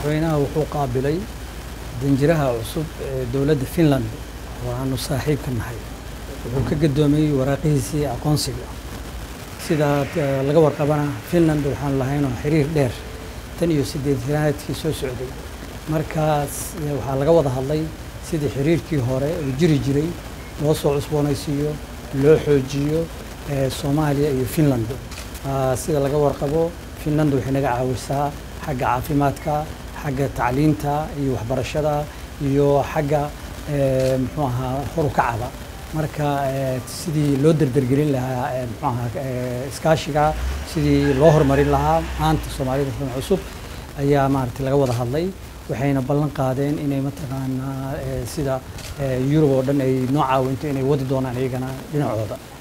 madaxweynaha wuxuu qaabilay danjiraha cusub ee dowladda finland oo aanu saaxiib ka nahay wuxuu ka gadoomiyey waraaqihiisii aqoonsiga sidaa laga warqabana finland waxaan lahaynoo xiriir dheer tan iyo sideetanaadkii soo socday markaas waxaa laga wada hadlay sidii xiriirkii hore uu jiri jiray loo soo cusboonaysiiyo loo xoojiyo soomaaliya iyo finland sida laga warqabo finland waxay naga caawisaa xagga caafimaadka xagga tacliinta iyo waxbarashada iyo xagga muxuu ahaa horukacaba marka sidii loo derdergelin lahaa muxuu ahaa iskaashiga sidii loo horumarin lahaa maanta soomaalida xun cusub ayaa maaragtay laga wada hadlay waxayna ballan qaadeen inay mataqaanaa sida yurub oo dhan ay noo caawinto inay wadi doonaan iyagana dhinacooda